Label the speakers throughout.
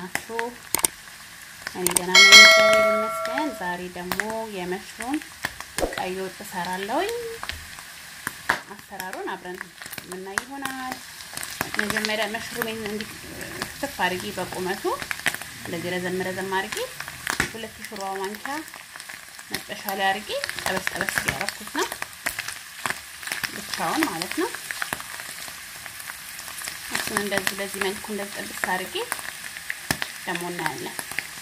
Speaker 1: ናችሁ? እኔ ደህና ነኝ፣ እግዚአብሔር ይመስገን። ዛሬ ደግሞ የመሽሩም ቀይ ወጥ እሰራለሁኝ። አሰራሩን አብረን የምናይ ይሆናል። መጀመሪያ መሽሩሜን እንዲህ ክትፍ አድርጌ በቁመቱ እንደዚህ ረዘም ረዘም አድርጌ ሁለት የሾርባ ማንኪያ መጥበሻ ላይ አድርጌ ጠበስ ጠበስ እያደረኩት ነው፣ ብቻውን ማለት ነው። እሱን እንደዚህ በዚህ መልኩ እንደዚህ ጥብስ አድርጌ ደግሞ እናያለን።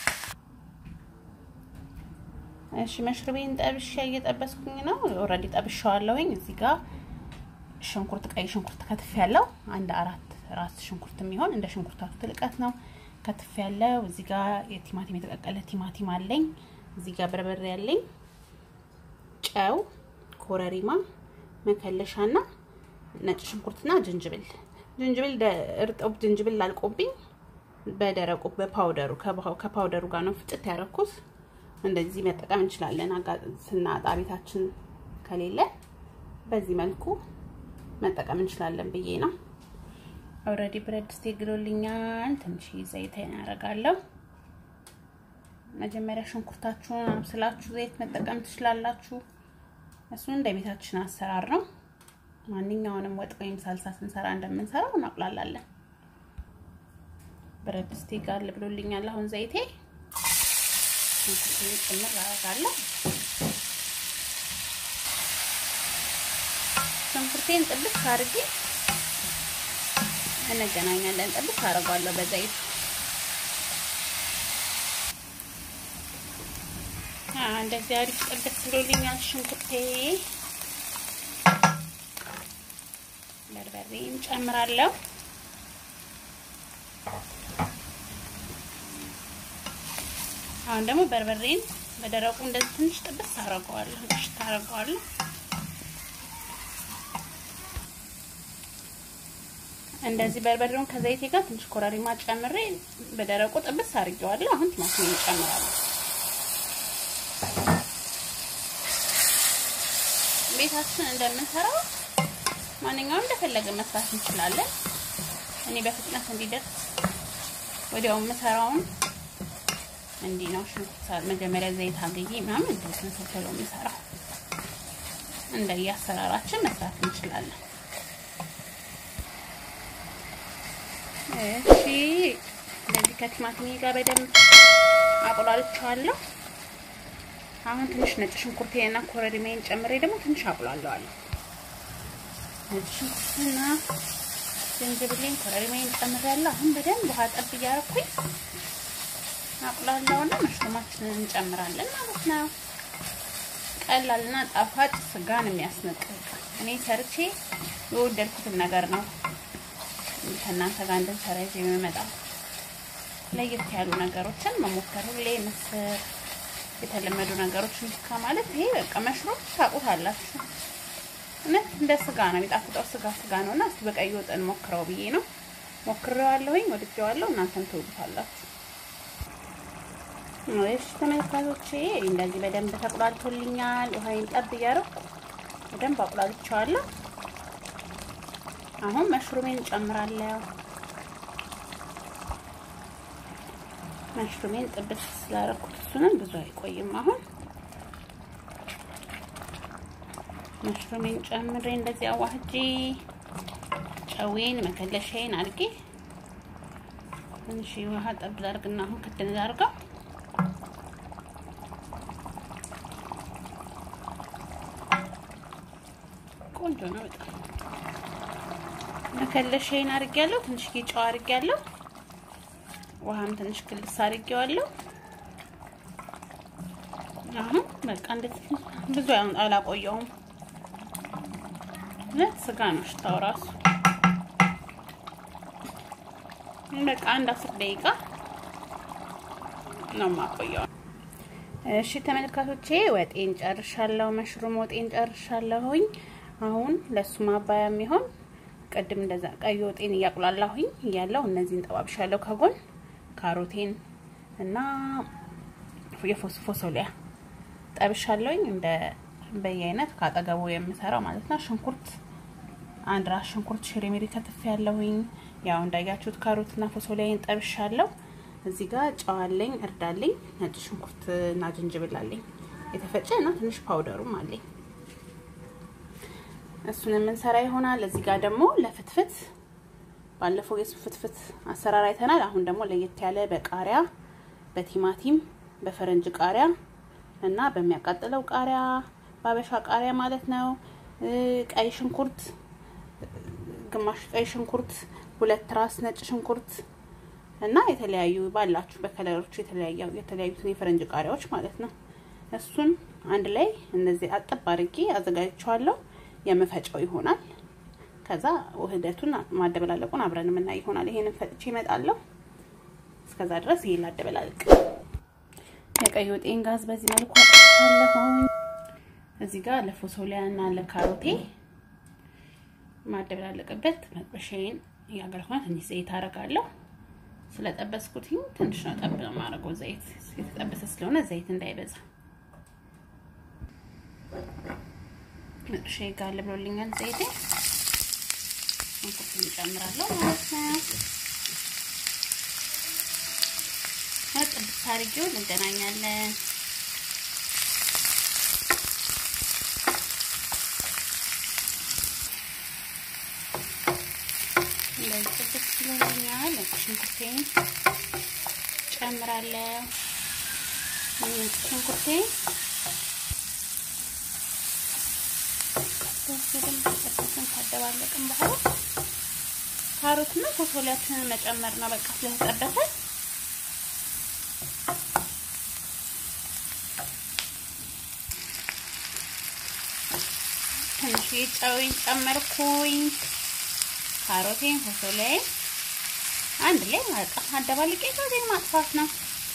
Speaker 1: እሺ መሽሩሜን ጠብሼ እየጠበስኩኝ ነው። ኦልሬዲ ጠብሼዋለሁኝ። እዚህ ጋር ሽንኩርት፣ ቀይ ሽንኩርት ከትፍ ያለው አንድ አራት ራስ ሽንኩርት የሚሆን እንደ ሽንኩርታቱ ትልቀት ነው ከትፍ ያለው። እዚህ ጋር የቲማቲም የተቀቀለ ቲማቲም አለኝ። እዚህ ጋር በርበሬ ያለኝ፣ ጨው፣ ኮረሪማ፣ መከለሻና ነጭ ሽንኩርትና ዝንጅብል ዝንጅብል እርጥብ ዝንጅብል አልቆብኝ በደረቁ በፓውደሩ ከፓውደሩ ጋር ነው ፍጭት ያደረኩት። እንደዚህ መጠቀም እንችላለን። ስናጣ ቤታችን ከሌለ በዚህ መልኩ መጠቀም እንችላለን ብዬ ነው። ኦልሬዲ ብረት ድስቴ ግሎልኛል። ትንሽ ዘይት ያደርጋለሁ። መጀመሪያ ሽንኩርታችሁን አብስላችሁ ዘይት መጠቀም ትችላላችሁ። እሱን እንደ ቤታችን አሰራር ነው። ማንኛውንም ወጥ ወይም ሳልሳ ስንሰራ እንደምንሰራው እናቁላላለን። ብረት ድስቴ ጋር ብሎልኛል። አሁን ዘይቴ ሽንኩርቱን ጭምር አደርጋለሁ። ሽንኩርቴን ጥብስ አድርጌ እንገናኛለን። ጥብስ አደርጋለሁ በዘይት እንደዚህ አሪፍ ጥብስ ብሎልኛል ሽንኩርቴ። በርበሬም ጨምራለሁ። አሁን ደግሞ በርበሬን በደረቁ እንደዚህ ትንሽ ጥብስ አደርገዋለሁ። ትንሽ ታደርገዋለሁ። እንደዚህ በርበሬውን ከዘይቴ ጋር ትንሽ ኮረሪማ ጨምሬ በደረቁ ጥብስ አድርጌዋለሁ። አሁን ቲማቲም እጨምራለሁ። ቤታችን እንደምንሰራው ማንኛውም እንደፈለገ መስራት እንችላለን። እኔ በፍጥነት እንዲደርስ ወዲያው የምሰራውን እንዲህ ነው። ሽንኩርት መጀመሪያ ዘይት አግዬ ምናምን እንደዚህ ሰተሎ የምሰራው እንደየ አሰራራችን መስራት እንችላለን። እሺ እንደዚህ ከቲማቲሜ ጋር በደንብ አቁላልቸዋለሁ። አሁን ትንሽ ነጭ ሽንኩርቴና ኮረሪማዬን ጨምሬ ደግሞ ትንሽ አቁላለዋለሁ። ነጭ ሽንኩርትና ዝንጅብሌን ኮረሪማዬን ጨምሬያለሁ። አሁን በደንብ ውሃ ጠብ እያደረኩኝ አቁላለውና መሽሩማችንን እንጨምራለን ማለት ነው። ቀላልና ጣፋጭ ስጋን የሚያስነቅቅ እኔ ሰርቼ የወደድኩትን ነገር ነው ከእናንተ ጋር እንድንሰራ ይዤ የምመጣው። ለየት ያሉ ነገሮችን መሞከር ሁሌ ምስር የተለመዱ ነገሮችን ከማለት ይሄ በቃ መሽሩም ታውቁታላችሁ። እውነት እንደ ስጋ ነው የሚጣፍጠው። ስጋ ስጋ ነው እና እስቲ በቀይ ወጥ እንሞክረው ብዬ ነው ሞክሬዋለሁኝ፣ ወድጄዋለሁ። እናንተም ትወዱታላችሁ። እሺ ተመልካቾቼ እንደዚህ በደንብ ተቁላልቶልኛል። ውሃዬን ጠብ እያደረኩ በደንብ አቁላልቼዋለሁ። አሁን መሽሩሜን ጨምራለሁ። መሽሩሜን ጥብስ ስላደረኩት እሱንም ብዙ አይቆይም። አሁን መሽሩሜን ጨምሬ እንደዚህ አዋህጄ ጨዌን መከለሻዬን አድርጌ ትንሽ ውሃ ጠብ ላድርግና አሁን ክድን ላድርገው። ቆንጆ ነው በጣም መከለሻዬን አድርጌያለሁ። ትንሽ ጨው አድርጌያለሁ። ውሃም ትንሽ ክልስ አድርጌዋለሁ። አሁን በቃ እንደዚህ ብዙ አላቆየውም። ነት ስጋ ነው ሽታው ራሱ። በቃ አንድ አስር ደቂቃ ነው የማቆየው። እሺ ተመልካቾቼ ወጤን ጨርሻለሁ። መሽሩም ወጤን ጨርሻለሁኝ። አሁን ለሱ ማባያ የሚሆን ቅድም እንደዛ ቀይ ወጤን እያቁላላሁኝ እያለው እነዚህን ጠባብሻለሁ ከጎን ካሮቴን እና የፎስፎሶሊያ ጠብሻለሁኝ እንደ በየአይነት ካጠገቡ የምሰራው ማለት ነው። ሽንኩርት አንድ ራስ ሽንኩርት ሽሬሜሪ ከትፍ ያለሁኝ ያው እንዳያችሁት ካሮትና ፎሶሊያን ጠብሻለሁ። እዚህ ጋር ጨው አለኝ፣ እርድ አለኝ፣ ነጭ ሽንኩርት እና ዝንጅብል አለኝ የተፈጨ እና ትንሽ ፓውደሩም አለኝ። እሱን የምንሰራ ይሆናል። እዚህ ጋር ደግሞ ለፍትፍት ባለፈው የሱ ፍትፍት አሰራር አይተናል። አሁን ደግሞ ለየት ያለ በቃሪያ በቲማቲም በፈረንጅ ቃሪያ እና በሚያቃጥለው ቃሪያ ባበሻ ቃሪያ ማለት ነው። ቀይ ሽንኩርት ግማሽ ቀይ ሽንኩርት፣ ሁለት ራስ ነጭ ሽንኩርት እና የተለያዩ ባላችሁ በከለሮቹ የተለያዩ የተለያዩትን የፈረንጅ ቃሪያዎች ማለት ነው። እሱን አንድ ላይ እነዚህ አጠብ አድርጌ አዘጋጅቼዋለሁ። የምፈጨው ይሆናል። ከዛ ውህደቱን ማደበላለቁን አብረን የምናይ ይሆናል። ይሄንን ፈጭቼ እመጣለሁ። እስከዛ ድረስ ይሄን ላደበላልቅ። የቀይ ወጤን ጋዝ በዚህ መልኩ አጥቻለሁኝ። እዚህ ጋር ለፎሶሊያ እና ለካሮቴ ማደበላለቅበት መጥበሻዬን እያገርኩና ትንሽ ዘይት አደርጋለሁ። ስለጠበስኩት ትንሽ ነው ጠብ ነው የማደርገው። ዘይት የተጠበሰ ስለሆነ ዘይት እንዳይበዛ መጥበሻዬ ጋር ልብሎልኛል ዘይቴ። ሽንኩርት እንጨምራለሁ ማለት ነው። ጥብስ አድርጌው እንገናኛለን። እንደዚህ ጥብስ ብሎልኛል። ሽንኩርቴን ጨምራለሁ። ሽንኩርቴን በደንብ ተጠብሰን ካደባለቅን በኋላ ካሮትና ፎሶሊያችንን መጨመር ነው። በቃ ስለተጠበሰ ትንሽ ጨውን ጨመርኩኝ። ካሮቴን ፎሶሊያዬን አንድ ላይ በቃ አደባልቄ ከዜን ማጥፋት ነው።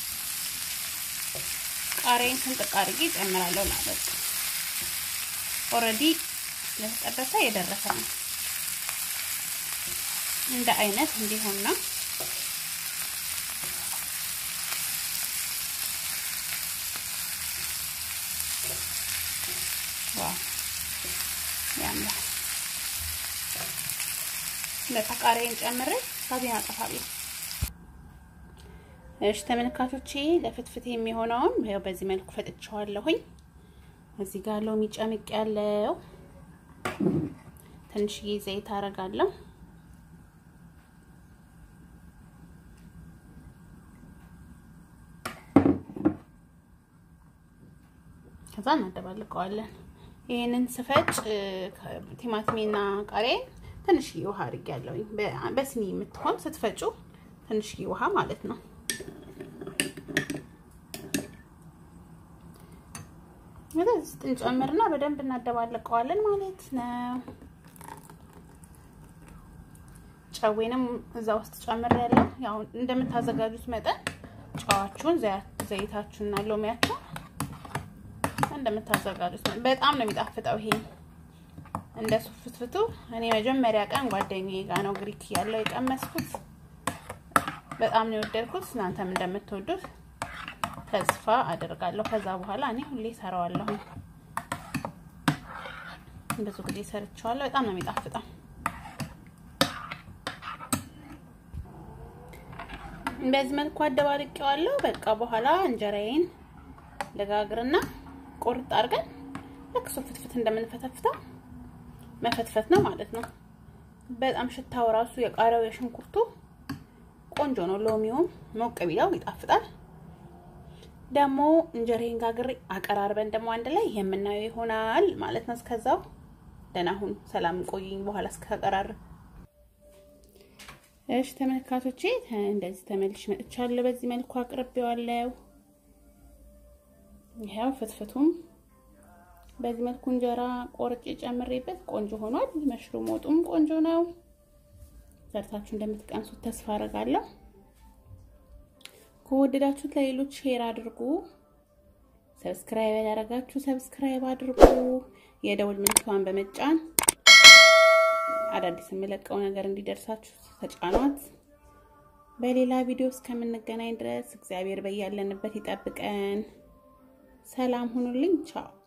Speaker 1: ቃሪያን ስንጥቅ አድርጌ እጨምራለሁ። ና በቃ ኦልሬዲ ስለተጠበሰ የደረሰ ነው። እንደ አይነት እንዲሆን ነው። ዋው ያምራል። ለቃሪያን ጨምሬ ሳቢን አጠፋለሁ። እሺ ተመልካቾቼ ለፍትፍት የሚሆነውን ያው በዚህ መልኩ ፈጥቼዋለሁኝ። እዚህ ጋር ሎሚ ጨምቅ ያለው ትንሽዬ ዘይት አረጋለሁ። ከዛ እናደባልቀዋለን። ይህንን ስፈጭ ቲማቲሜና ቃሪያ ትንሽዬ ውሃ አድርጌያለሁ። በስኒ የምትሆን ስትፈጩ ትንሽዬ ውሃ ማለት ነው። ውስጥ እንጨምርና በደንብ እናደባልቀዋለን ማለት ነው። ጨዌንም እዛ ውስጥ ጨምር ያለው ያው እንደምታዘጋጁት መጠን ጨዋችሁን፣ ዘይታችሁንና ሎሚያችሁ እንደምታዘጋጁት በጣም ነው የሚጣፍጠው። ይሄ እንደ ሱፍትፍቱ እኔ መጀመሪያ ቀን ጓደኛዬ ጋር ነው ግሪክ ያለው የቀመስኩት። በጣም ነው የወደድኩት። እናንተም እንደምትወዱት ተስፋ አደርጋለሁ። ከዛ በኋላ እኔ ሁሌ ሰራዋለሁ። ብዙ ጊዜ ሰርቼዋለሁ። በጣም ነው የሚጣፍጠው። በዚህ መልኩ አደባልቄዋለሁ። በቃ በኋላ እንጀራዬን ለጋግርና ቁርጥ አድርገን ልክ ፍትፍት እንደምንፈተፍተው መፈትፈት ነው ማለት ነው። በጣም ሽታው ራሱ የቃሪያው የሽንኩርቱ ቆንጆ ነው። ሎሚውም ሞቅ ቢለው ይጣፍጣል። ደግሞ እንጀራዬን ጋግሬ አቀራርበን ደግሞ አንድ ላይ የምናየው ይሆናል ማለት ነው። እስከዛው ደህና ሁኑ። ሰላም ቆይኝ። በኋላ እስከቀራርብ እሺ ተመልካቾቼ እንደዚህ ተመልሽ መጥቻለሁ። በዚህ መልኩ አቅርቤዋለሁ። ይሄው ፍትፍቱም በዚህ መልኩ እንጀራ ቆርጬ ጨምሬበት ቆንጆ ሆኗል። መሽሩም ወጡም ቆንጆ ነው። ሰርታችሁ እንደምትቀምሱት ተስፋ አደርጋለሁ። ከወደዳችሁት ለሌሎች ሼር አድርጉ። ሰብስክራይብ ያደረጋችሁ ሰብስክራይብ አድርጉ። የደውል ምልክቷን በመጫን አዳዲስ የምለቀው ነገር እንዲደርሳችሁ ተጫኗት። በሌላ ቪዲዮ እስከምንገናኝ ድረስ እግዚአብሔር በያለንበት ይጠብቀን። ሰላም ሁኑልኝ። ቻው